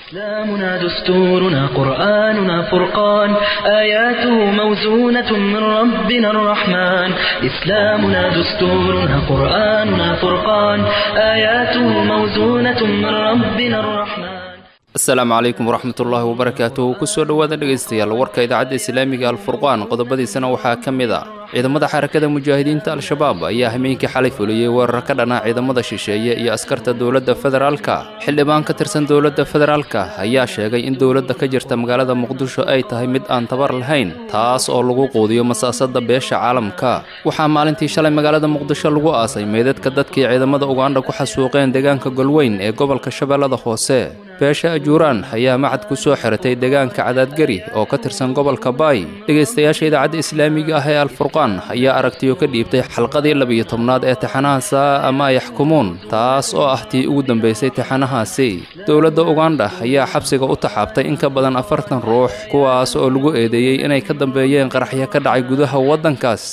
إسلامنا دستورنا قرآننا فرقان آياته موزونة من ربنا الرحمن إسلامنا دستورنا قرآننا فرقان آياته موزونة من ربنا الرحمن asalaamu calaykum waraxmatullaahi wabarakaatuh kusoo dhowaada dhegaystayaal warka idaacadda islaamiga alfurqaan qodobadiisana waxaa ka mid a ciidamada xarakada mujaahidiinta al-shabaab ayaa hameenkii xalay fuliyey weerar ka dhana ciidamada shisheeye iyo askarta dowladda federaalka xildhibaan ka tirsan dowladda federaalka ayaa sheegay in dowladda ka jirta magaalada muqdisho ay tahay mid aan tabar lahayn taas oo lagu quudiyo masaasada beesha caalamka waxaa maalintii shalay magaalada muqdisho lagu aasay meydadka dadkii ciidamada ugandha ku xasuuqeen deegaanka golweyn ee gobolka shabeellada hoose beesha ajuuraan ayaa macad ku soo xiratay deegaanka cadaadgari oo ka tirsan gobolka baay dhegaystayaasha idaacadda islaamiga ah ee alfurqaan ayaa aragtiyo ka dhiibtay xalqadii labiyo tobnaad ee taxanaha saa ama yaxkumuun taas oo ah tii ugu dambaysay taxanahaasi dowladda ugandha ayaa xabsiga u taxaabtay in ka badan afartan ruux kuwaas oo lagu eedeeyey inay ka dambeeyeen qaraxyo ka dhacay gudaha waddankaas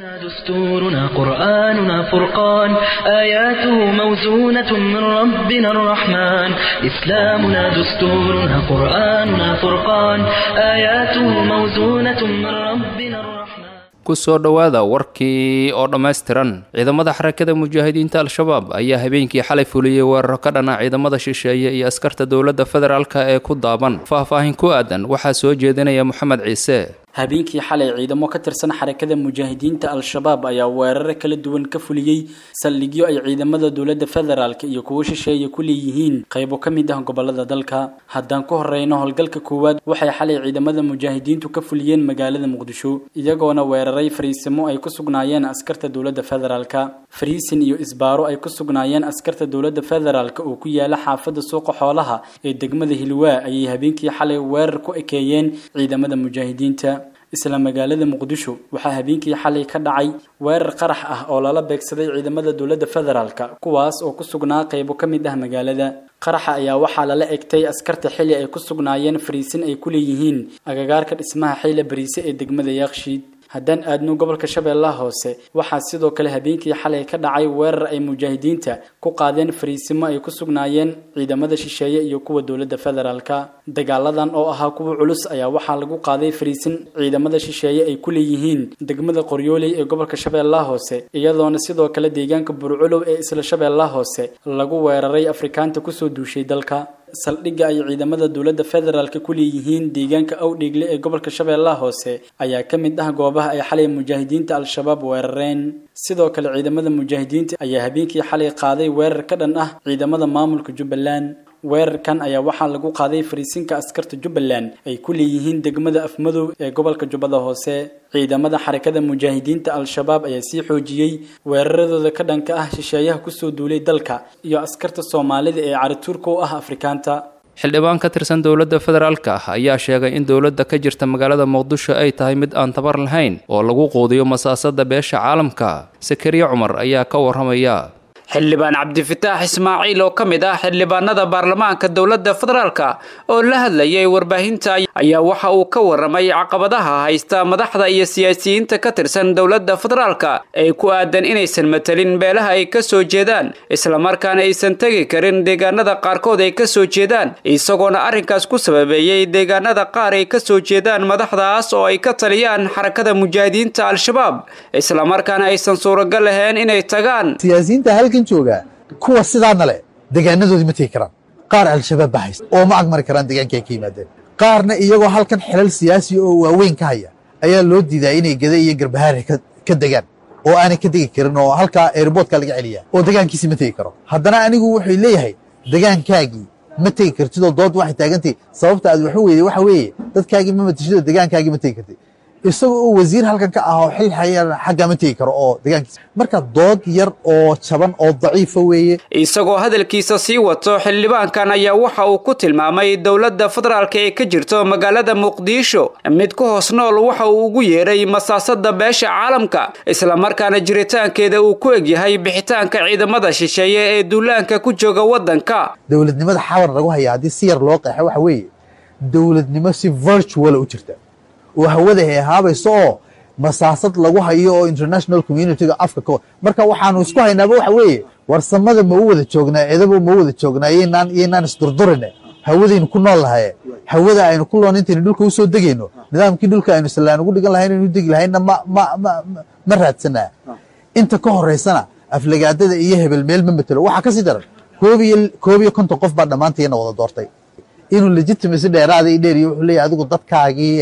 دستورنا قرآننا فرقان آياته موزونة من ربنا الرحمن إسلامنا دستورنا قرآننا فرقان آياته موزونة من ربنا الرحمن kusoo dhowaada warkii oo dhammaystiran ciidamada xarakada mujaahidiinta al-shabaab ayaa habeenkii xalay fuliyey weeraro ka dhana ciidamada shisheeye iyo askarta dowladda federaalka ee ku daaban faahfaahin ku aadan waxaa soo jeedinaya moxamed ciise habeenkii xalay ciidamo ka tirsan xarakada mujaahidiinta al-shabaab ayaa weeraro kala duwan ka fuliyey saldhigyo ay ciidamada dowladda federaalk iyo kuwo shisheeye ku leeyihiin qaybo ka mid ah gobolada dalka haddaan ku horeyno howlgalka koowaad waxay xalay ciidamada mujaahidiintu ka fuliyeen magaalada muqdisho iyagoona weeraray fariisimo ay ku sugnaayeen askarta dowladda federaalka fariisin iyo isbaaro ay ku sugnaayeen askarta dowladda federaalk oo ku yaala xaafada suuqa xoolaha ee degmada hilwaa ayay habeenkii xalay weerar ku ekeeyeen ciidamada mujaahidiinta isla magaalada muqdisho waxaa habeenkii xalay ka dhacay weerar qarax ah oo lala beegsaday ciidamada dowladda federaalka kuwaas oo ku sugnaa qaybo ka mid ah magaalada qaraxa ayaa waxaa lala egtay askarta xili ay ku sugnaayeen fariisin ay ku leeyihiin agagaarka dhismaha xayla bariise ee degmada yaaqshiid haddaan aadno gobolka shabeellaha hoose waxaa sidoo kale habeenkii xalay ka dhacay weerar ay mujaahidiinta ku qaadeen fariisimo ay ku sugnaayeen ciidamada shisheeye iyo kuwa dowladda federaalka dagaaladan oo ahaa kuwa culus ayaa waxaa lagu qaaday fariisin ciidamada shisheeye ay ku leeyihiin degmada qoryooley ee gobolka shabeellaha hoose iyadoona sidoo kale deegaanka burculow ee isla shabeellaha hoose lagu weeraray afrikaanta kusoo duushay dalka saldhigga ay ciidamada dowladda federaalk ku leeyihiin deegaanka awdheegle ee gobolka shabeellaha hoose ayaa ka mid ah goobaha ay xalay mujaahidiinta al-shabaab weerareen sidoo kale ciidamada mujaahidiinta ayaa habeenkii xalay qaaday weerar ka dhan ah ciidamada maamulka jubbaland weerarkan ayaa waxaa lagu qaaday fariisinka askarta jubbaland ay ku leeyihiin degmada afmadow ee gobolka jubbada hoose ciidamada xarakada mujaahidiinta al-shabaab ayaa sii xoojiyey weeraradooda ka dhanka ah shisheeyaha kusoo duulay dalka iyo askarta soomaalida ee carituurka u ah afrikaanta xildhibaan ka tirsan dowladda federaalka ah ayaa sheegay in dowladda ka jirta magaalada muqdisho ay tahay mid aan tabar lahayn oo lagu quudiyo masaasada beesha caalamka sakariya cumar ayaa ka warramaya xildhibaan cabdifataax ismaaciil oo ka mid ah xildhibaanada baarlamaanka dowladda federaalka oo la hadlayay warbaahinta ayaa waxa uu ka warramay caqabadaha haysta madaxda iyo siyaasiyiinta ka tirsan dowladda federaalka ee ku aadan inaysan matelin beelaha ay ka soo jeedaan islamarkaana aysan tegi karin deegaanada qaarkood ay ka soo jeedaan isagoona arrinkaas ku sababeeyey deegaanada qaar ay ka soo jeedaan madaxdaas oo ay ka taliyaan xarakada mujaahidiinta al-shabaab islamarkaana aysan suuragal lahayn inay tagaan jooga kuwa sidaana leh degaanadoodii ma tegi karaan qaar al-shabaab ba haysta oo ma agmari karaan deegaanka ay ka yimaadeen qaarna iyagoo halkan xilal siyaasi oo waaweyn ka haya ayaa loo diidaa inay gada iyo garbahaare ka degaan oo aanay ka degi karin oo halkaa airboortka laga celiyaa oo degaankiisi ma tegi karo haddana anigu wuxuu leeyahay degaankaagii ma tegi kartidoo dood waxay taagantahi sababta aad waxu weyday waxa weeye dadkaagii ma matishidoo degaankaagii ma tegi kartid isagoo oo wasiir halkan ka ah oo xil xayana xaggaa ma tegi karo oo degaankiisa marka dood yar oo jaban oo daciifa weeye isagoo hadalkiisa sii wato xildhibaankan ayaa waxa uu ku tilmaamay dowladda federaalka ee ka jirto magaalada muqdisho mid ku hoos nool waxa uu ugu yeeray masaasada beesha caalamka islamarkaana jiritaankeeda uu ku egyahay bixitaanka ciidamada shisheeye ee duulaanka ku jooga waddanka dowladnimada xawar lagu haya haddii si yar loo qeexo waxa weeye dowladnimo si virtuala u jirta oo hawada heehaabayso oo masaasad lagu hayo oo international communityga afka ka marka waxaanu isku haynaaba waxa weeye warsamada ma u wada joognaa edabo ma u wada joognaa iyoynaan iyoynaan isdurdurine hawadaynu ku nool lahaye hawada aynu ku loon intaynu dhulka u soo degayno nidaamkii dhulka aynu sallaan ugu dhigan lahayn aynu degi lahaynna ma ma ma ma raadsanaa inta ka horeysana aflagaadada iyo hebel meel ma matelo waxaa kasii daran koob iyo koob iyo konton qof baa dhammaantayana wada doortay inuu legitimacy dheeraada i dheeriyo wuxuu leeyahy adigu dadkaagii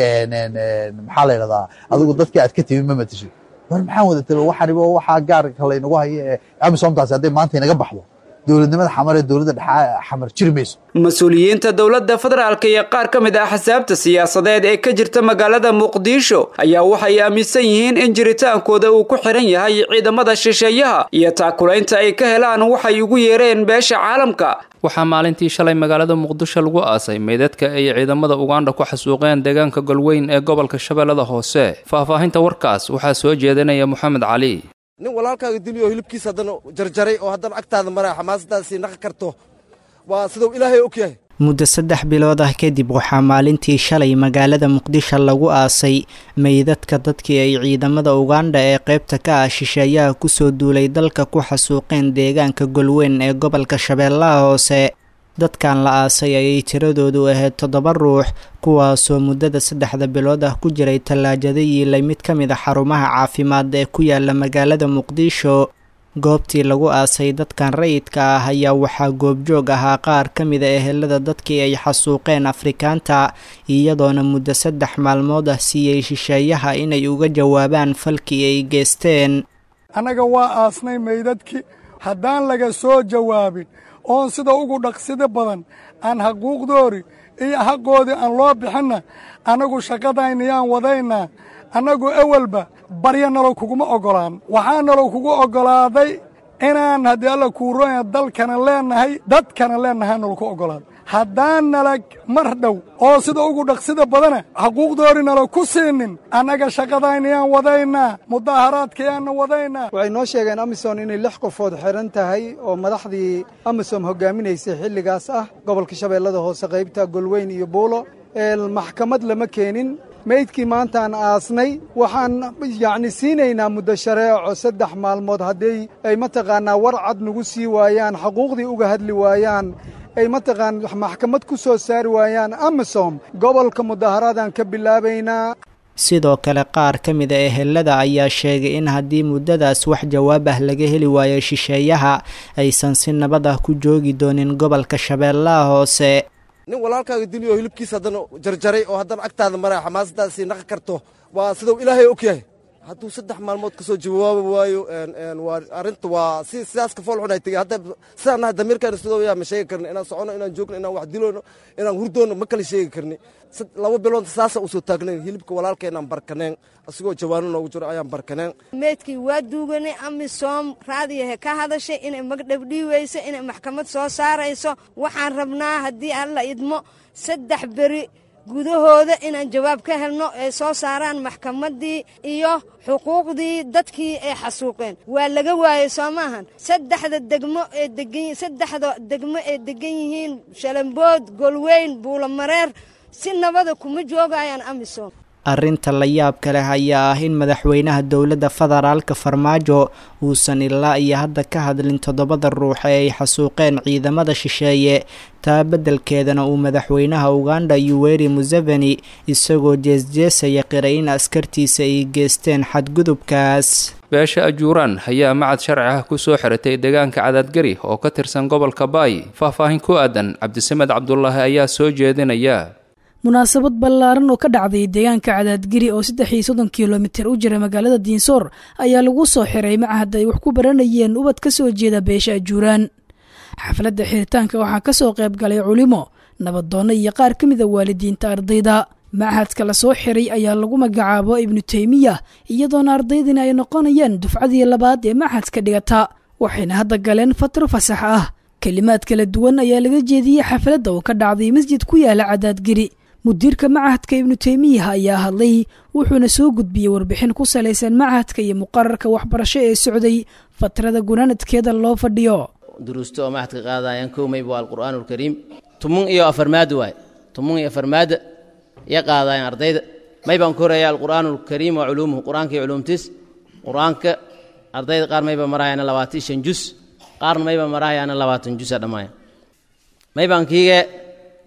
maxaa la yidhahdaa adigu dadkii aad ka timi ma matasho war maxaan wada talo waxanibo waxaa gaarka laynagu hayo ee amisomtaasi hadday maanta inaga baxdo dowladnimada xamar ee dowladda dhexa xamar jiri mayso mas-uuliyiinta dowladda federaalka iyo qaar ka mid ah axsaabta siyaasadeed ee ka jirta magaalada muqdisho ayaa waxay aaminsan yihiin in jiritaankooda uu ku xiran yahay ciidamada shisheeyaha iyo taakulaynta ay ka helaan waxay ugu yeereen beesha caalamka waxaa maalintii shalay magaalada muqdisho lagu aasay meydadka ay ciidamada ugandha ku xasuuqeen deegaanka golweyn ee gobolka shabeellada hoose faahfaahinta warkaas waxaa soo jeedinaya moxamed cali nin walaalkaaga diliyo hilibkiisa haddana jarjaray oo haddana agtaada maraya xamaasadaasii naqi karto waa siduu ilaahay og yahay muddo saddex bilood ah kadib waxaa maalintii shalay magaalada muqdisho lagu aasay meydadka dadkii ay ciidamada ugandha ee qaybta ka ah shisheeyaha kusoo duulay dalka ku xasuuqeen deegaanka golweyn ee gobolka shabeellaha hoose dadkan la aasay ayay tiradoodu ahayd toddoba ruux kuwaasoo muddada saddexda bilood ah ku jiray tallaajada yiilay mid ka mid a xarumaha caafimaad ee ku yaala magaalada muqdisho goobtii lagu aasay dadkan rayidka ah ayaa waxaa goobjoog ahaa qaar ka mida ehelada dadkii ay xasuuqeen afrikaanta iyadoona muddo saddex maalmood ah siiyey shisheeyaha inay uga jawaabaan falkii ay geesteen annaga waa aasnay meydadkii haddaan laga soo jawaabin oon sida ugu dhaqsida badan aan xaquuqdoori iyo xaqoodii aan loo bixinna annagu shaqadaynayaan wadaynaa annagu ewelba barya nalow kuguma oggolaan waxaa nalow kugu oggolaaday inaan haddii alla kuurooya dalkana leennahay dadkana leennahaa nalow ku oggolaaday haddaan nalag mar dhow oo sida ugu dhaqsida badana xaquuqdoori nalo ku siinin annaga shaqadaynayaan wadaynaa mudaaharaadkayaanna wadaynaa waxay noo sheegeen amisom inay lix qofood xihan tahay oo madaxdii amisom hogaaminaysay xilligaas ah gobolka shabeellada hoose qaybta golweyn iyo buulo maxkamad lama keenin meydkii maantaan aasnay waxaan yacni siinaynaa muddo shareeco saddex maalmood haddii ay mataqaannaa war cad nagu sii waayaan xaquuqdii uga hadli waayaan ay mataqaan maxkamad ku soo saari waayaan amisom gobolka mudaaharaadaan ka bilaabaynaa sidoo kale qaar ka mida ehelada ayaa sheegay in haddii muddadaas wax jawaab ah laga heli waayo shisheeyaha aysan si nabad ah ku joogi doonin gobolka shabeellaha hoose nin walaalkaaga diliyo hilibkiisa haddana jarjaray oo haddana agtaada maraya xamaasadaasii naqi karto waa siduu ilaahay og yahay hadduu saddex maalmood ka soo jawaabi waayo waa arrinta waa si sidaas ka fool xun ay tegey hadda sidaan nahay damiirkaana sidoo yaa ma sheegi karni inaan socono inaan joogno inaan wax dilono inaan hurdoono ma kala sheegi karni laba bilood saasa usoo taagnayn hilibka walaalkeenaan barkaneen asigoo jawaano noogu jiro ayaan barkaneen meydkii waa duuganay amisom raadiyahe ka hadashay inay magdhabdhiiweyso inay maxkamad soo saarayso waxaan rabnaa haddii alla idmo saddex beri gudahooda inaan jawaab ka helno ay soo saaraan maxkamaddii iyo xuquuqdii dadkii ay xasuuqeen waa laga waayey soo maahan saddexda degmo ee degan saddexda degmo ee degan yihiin shalambood golweyn buulomareer si nabada kuma joogayaan amisom arrinta la yaabka leh ayaa ah in madaxweynaha dowladda federaalka farmaajo uusan ilaa iyo hadda ka hadlin toddobada ruux ee ay xasuuqeen ciidamada shisheeye taa beddelkeedana uu madaxweynaha uganda yuweri museveni isagoo jeesjeesaya qiray in askartiisa ay geesteen xadgudubkaas beesha ajuuraan ayaa macad sharci ah ku soo xiratay deegaanka cadaadgari oo ka tirsan gobolka baay faahfaahin ku aadan cabdisamed cabdulaahi ayaa soo jeedinaya munaasabad ballaaran oo ka dhacday deegaanka cadaadgeri oo saddex iyo soddon kilomitir u jira magaalada diinsoor ayaa lagu soo xiray macahad ay wax ku baranayeen ubad ka soo jeeda beesha ajuuraan xafladda xiritaanka waxaa ka soo qayb galay culimo nabadoonno iyo qaar ka mida waalidiinta ardayda machadka la soo xiray ayaa lagu magacaabo ibnu teymiya iyadoona ardaydina ay noqonayaan dufcadii labaad ee machadka dhigata waxayna hadda galeen fatro fasax ah kelimaad kala duwan ayaa laga jeediyey xafladda oo ka dhacday masjid ku yaala cadaadgeri mudiirka machadka ibnu teymiyaha ayaa hadlay wuxuuna soo gudbiyey warbixin ku salaysan machadka iyo muqararka waxbarasho ee socday fatrada gunaanadkeeda loo fadhiyo duruusto oo machadka qaadayaan kow mayba waa alqur'aan alkariim tumun iyo afarmaad waay tumun iyo afarmaada iyo qaadayaan ardayda may baan ku horaya alqur'aan alkariim wa culuumuhu qur'aanka iyo culuumtiis qur'aanka ardayda qaar mayba marahayaana labaatan shan jus qaarna mayba marahayaana labaatan jusa dhammaaya maybaan kiige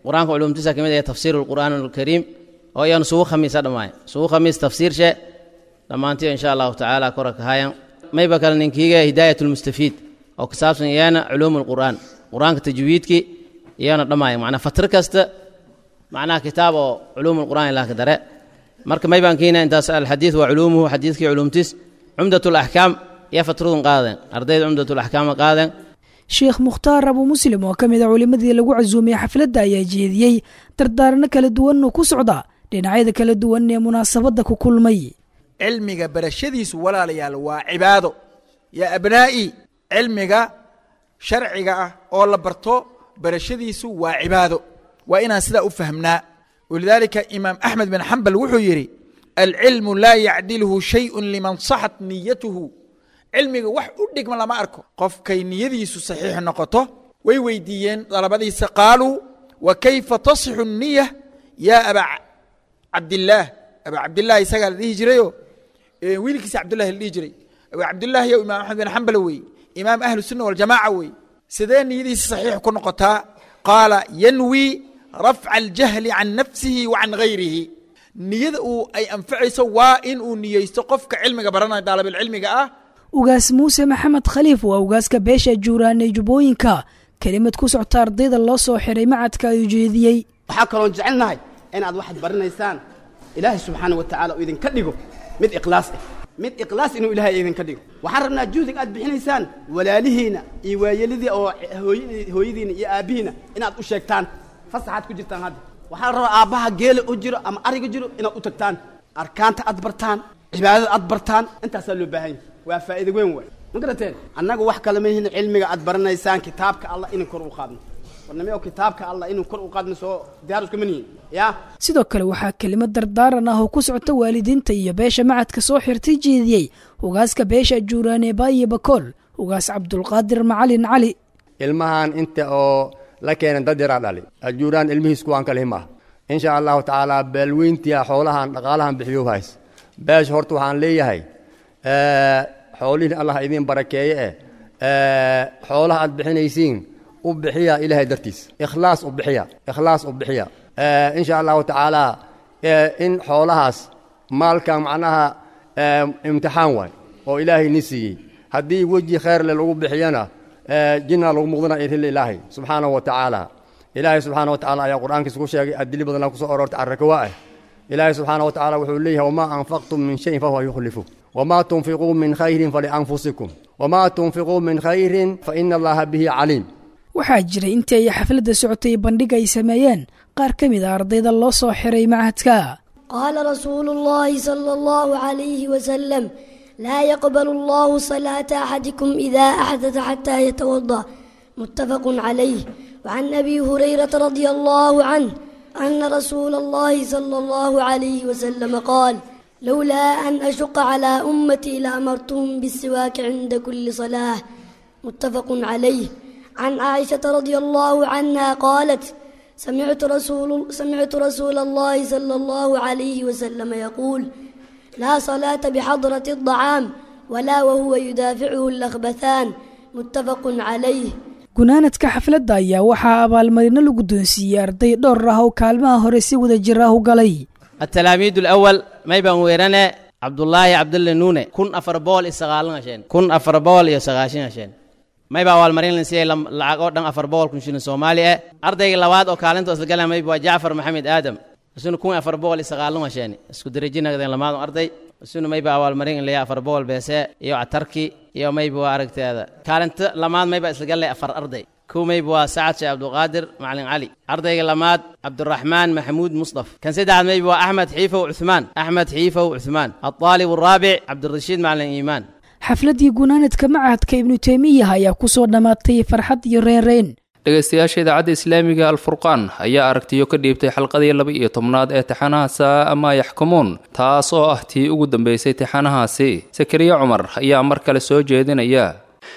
qur-aanka culumtiisa ka mid ah tafsiiru lqur'aan alkariim oo iyanu sugu khamiisa dhammaay sugu khamiis tafsiirshe dhammaantiyo insha allahu tacaala kora kahayan mayba kale ninkiiga hidaayat lmustafiid oo ku saabsan iyana culuum lqur'aan qur-aanka tajwiidkii iyana dhammaaya macnaa fatro kasta macnaha kitaab oo culuum lqur'aan ilaah ka dare marka maybaan kiina intaas alxadiid waa culuumuhu xadiidkii culuumtiis cumdat laxkaam iyo fatradun qaadeen ardayda cumdat laxkaama qaadeen sheekh mukhtaar abu muslim oo ka mid a culimmadii lagu casuumiyey xafladda ayaa jeediyey dardaarano kala duwan oo ku socda dhinacyada kala duwan ee munaasabadda ku kulmay cilmiga barashadiisu walaalayaal waa cibaado yaa abnaa'i cilmiga sharciga ah oo la barto barashadiisu waa cibaado waa inaan sidaa u fahmnaa walidaalika imaam axmed bin xambal wuxuu yidhi alcilmu laa yacdilhu shayun liman saxat niyatuhu cilmiga wax u dhigma lama arko qofkay niyadiisu saxiix noqoto way weydiiyeen dalabadiisa qaaluu wa kayfa tasixu niya yaa aba cabdillaah aba cabdillaah isagaa la dhihi jirayo wiilkiisa cabdullahi la dhihi jiray aba cabdillaah yow imaam axmed bin xambal weeye imaam ahlu sunna waljamaaca weeye sidee niyadiisa saxiix ku noqotaa qaala yanwi rafca aljahli can nafsihi wa can gayrihi niyada uu ay anfacayso waa in uu niyeysto qofka cilmiga baranaya daalabilcilmiga ah ugaas muuse maxamed khaliif waa ugaaska beesha juuraan ee jubbooyinka kelimad ku socta ardayda loo soo xiray macadka ayuu jeediyey waxaa kaloon jecelnahay inaad waxaad baranaysaan ilaahay subxaana wa tacala uu idinka dhigo mid ikhlaas ah mid ikhlaas inuu ilaahay idinka dhigo waxaan rabnaa juhdig aad bixinaysaan walaalihiina iyo waayelidii oo hooyadiina iyo aabbihiina inaad u sheegtaan fasaxaad ku jirtaan hadda waxaa la rabaa aabbaha geela u jiro ama ariga jiro inaad u tagtaan arkaanta aad bartaan cibaadada aad bartaan intaasaa loo baahan yahay waa faa'iida weyn waay ma garateen annagu wax kale mahin cilmiga aad baranaysaan kitaabka allah inaan kor u qaadno warnimo kitaabka allah inuu kor u qaadno soo diyaar iskuma nihin yaa sidoo kale waxaa kelimad dardaaran ah oo ku socota waalidiinta iyo beesha macadka soo xirtay jeediyey ugaaska beesha juuraan ee baayo bakool ugaas cabdulqaadir macalin cali ilmahan inta oo la keenan dad yaraa dhali ajuuraan ilmihiis kuwaan kale him ah insha allahu tacaala beelweyntia xoolahan dhaqaalahan bixiyo hays beesha horta waxaan leeyahay xoolihin allah idiin barakeeye eh xoolaha aad bixinaysiin u bixiya ilaahay dartiis ikhlaas u bixiya ikhlaas u bixiya insha allahu tacaala in xoolahaas maalkan macnaha imtixaan waay oo ilaahay ni siiyey haddii weji khayr le lagu bixiyana jinna lagu muqdana irhil ilaahay subxaanahu wa tacaala ilaahay subxaana wa tacala ayaa qur'aankiisa ku sheegay adili badanaa kusoo aroortay carrakawa ah ilaahay subxaana wa tacala wuxuu leeyahay wamaa anfaqtum min shayin fahuwa yukhlifu wamaa tunfiquu min khayrin falianfusikum wamaa tunfiquu min khayrin faina allaha bihi caliim waxaa jiray intii ay xafladda socotay bandhig ay sameeyeen qaar ka mid a ardayda loo soo xiray macadka قال رسول الله صلى الله عليه وسلم لا يقبل الله صلاة أحدكم إذا أحدث حتى يتوضأ متفق عليه وعن أبي هريرة رضي الله عنه أن رسول الله صلى الله عليه وسلم قال لولا أن أشق على أمتي لأمرتهم بالسواك عند كل صلاة متفق عليه عن عائشة رضي الله عنها قالت سمعت رسول سمعت رسول الله صلى الله عليه وسلم يقول لا صلاة بحضرة الطعام ولا وهو يدافعه الأخبثان متفق عليه gunaanadka xafladda ayaa waxaa abaalmarino la guddoonsiiyey arday dhowr ah oo kaalmaha hore si wada jir ah u galay التلاميذ الأول ما يبان ويرنا عبد الله عبد الله نونة كن أفر بول إسقالنا عشان كن أفر بول يسقاشين عشان ما يبان أول مرين لنسي لم لعقود دم أفر بول كنشين الصومالي أرضي اللواد أو كالنتو أسلقنا ما يبان جعفر محمد آدم سنو كون أفر بول إسقالنا عشان اسكو درجينا قدين لما أرضي سنو ما يبان أول مرين اللي أفر بول بيسا يو عتركي يو ما يبان أرقت هذا كالنت لما ما يبان إسلقنا أفر أرضي كومي بوا سعد شيخ عبد القادر معلن علي أرضي لماد عبد الرحمن محمود مصطفى كان سيد عبد بوا أحمد حيفة وعثمان أحمد حيفة وعثمان الطالب الرابع عبد الرشيد معلن إيمان xafladdii gunaanadka macadka ibnu teymiya ayaa ku soo dhammaatay farxad iyo reynreyn dhegaystayaasha idaacadda islaamiga alfurqaan ayaa aragtiyo ka dhiibtay xalqadii laba iyo tobnaad ee taxanaha saa ama yaxkumuun taas oo ah tii ugu dambeysay taxanahaasi sakariya cumar ayaa mar kale soo jeedinaya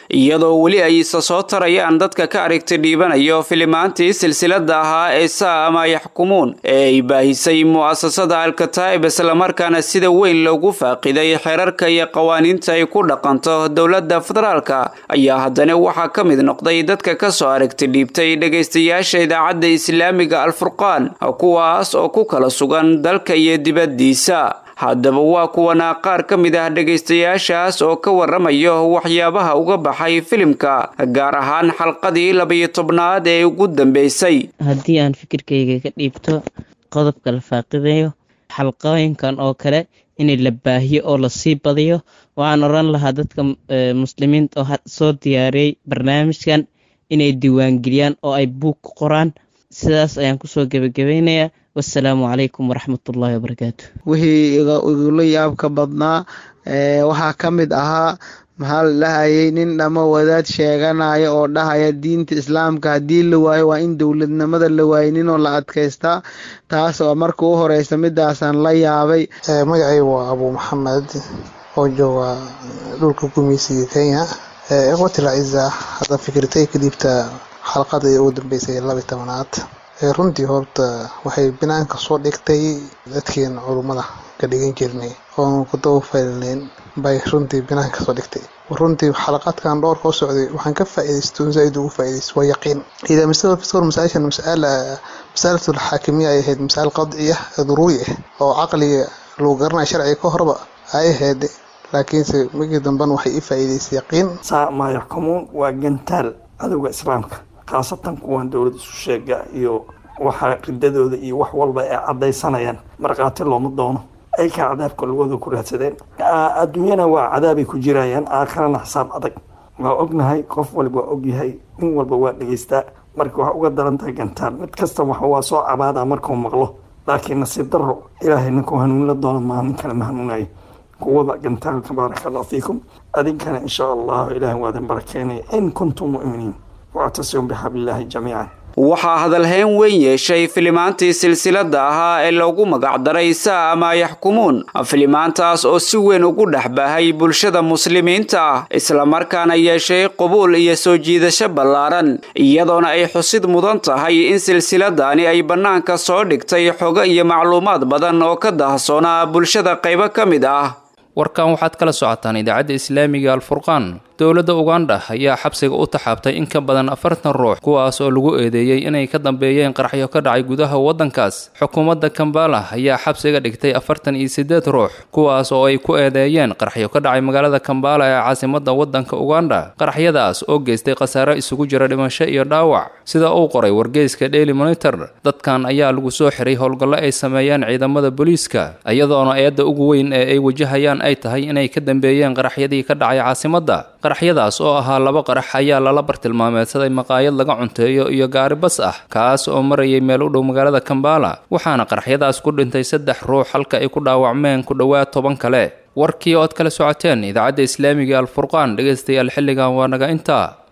iyadoo weli ay isa soo tarayaan dadka ka aragti dhiibanayo filimaantii silsilada ahaa ee saa ama yaxkumuun ee ay baahisay mu'asasada alkataa'ib islamarkaana sida weyn loogu faaqiday xeerarka iyo qawaaniinta ay ku dhaqanto dowladda federaalka ayaa haddana waxaa ka mid noqday dadka ka soo aragti dhiibtay dhegaystayaasha idaacadda islaamiga alfurqaan kuwaas oo ku kala sugan dalka iyo dibaddiisa haddaba waa kuwana qaar ka mid ah dhegaystayaashaas oo ka waramayo waxyaabaha uga baxay filimka gaar ahaan xalqadii labayo tobnaad ee ugu dambeysay haddii aan fikirkayga ka dhiibto qodobka la faaqidayo xalqooyinkan oo kale in la baahiyo oo lasii badiyo waxaan oran lahaa dadka muslimiinta oo soo diyaariyey barnaamijkan inay diiwaangeliyaan oo ay buug ku qoraan sidaas ayaan kusoo gebagabaynayaa wasalaamu calaykum waraxmatullaahi wabarakaatu wixii igula yaabka badnaa waxaa ka mid ahaa maxaa la dhahayay nin dhamo wadaad sheeganaya oo dhahaya diinta islaamka haddii la waayo waa in dowladnimada la waayo ninoo la adkaystaa taas oo marka u horeysa midaasaan la yaabay magacay waa abuu maxamed oo jooga dhulka gumeysiga kenya ikhwatil aciza hadda fikirtay ka dhiibta xalqadii ugu dambeysay labi tobanaad runtii horta waxay banaanka soo dhigtay dadkeen culummada ka dhigan jirnay oonu ku dabafalneyn bay runtii banaanka soo dhigtay runtii xalaqaadkan dhowr koo socday waxaan ka faa'iidaysto zaaid ugu faa'iidaysto waa yaqiin idaa masala fiskor masaa'ishan mas'ala mas'alatul xaakimiya ay ahayd mas'al qadciya daruuri ah oo caqliga lagu garanayo sharciga ka horba ay ahayd laakiinse markii dambena waxay i faa'iidaysay yaqiin saa maa yaxkumuun waa gantaal cadowga islaamka khaasatan kuwan dowlad isu sheega iyo waxa ridadooda iyo wax walba ay caddaysanayaan markhaati looma doono ay ka cadaabka lugooda ku raadsadeen adduunyana waa cadaabay ku jirayaan aakhirana xisaab adag waa ognahay qof walba waa ogyahay nin walba waa dhegaystaa marka waxaa uga daran tahay gantaal mid kasta waa soo cabaadaa markuu maqlo laakiin nasiib daro ilaahay ninkuu hanuunla doono maa nin kale ma hanuunayo kuwada gantaalka baaraka allahu fiikum adinkana insha allahu ilaahay waa idin barakeynaya in kuntum mu'miniin wactasimu bixablillaahi jamiican waxaa hadalhayn weyn yeeshay filimaantii silsilada ahaa ee loogu magacdaray saa ama yaxkumuun filimaantaas oo si weyn ugu dhex baahay bulshada muslimiinta ah islamarkaana yeeshay qubuul iyo soo jiidasho ballaaran iyadoona ay xusid mudan tahay in silsiladani ay bannaanka soo dhigtay xogo iyo macluumaad badan oo ka dahsoona bulshada qaybo ka mid ah warkan waxaad kala socotaan idaacadda islaamiga alfurqaan dowladda uganda ayaa xabsiga u taxaabtay in ka badan afartan ruux kuwaas oo lagu eedeeyey inay ka dambeeyeen qaraxyo ka dhacay gudaha waddankaas xukuumadda kambala ayaa xabsiga dhigtay afartan iyo siddeed ruux kuwaas oo ay ku eedeeyeen qaraxyo ka dhacay magaalada kambala ee caasimadda waddanka uganda qaraxyadaas oo geystay khasaare isugu jira dhimasho iyo dhaawac sida uu qoray wargeyska daily monitor dadkan ayaa lagu soo xiray howlgallo ay sameeyeen ciidamada booliiska iyadoona eedda ugu weyn ee ay wajahayaan ay tahay inay ka dambeeyeen qaraxyadii ka dhacay caasimadda qaraxyadaas oo ahaa laba qarax ayaa lala bartilmaameedsaday maqaayad laga cunteeyo iyo gaari bas ah kaas oo marayay meel u dhow magaalada kambala waxaana qaraxyadaas ku dhintay saddex ruux halka ay ku dhaawacmeen ku dhowaad toban kale warkii ood kala socoteen idaacadda islaamiga alfurqaan dhegaystayaal xilligan waa naga intaa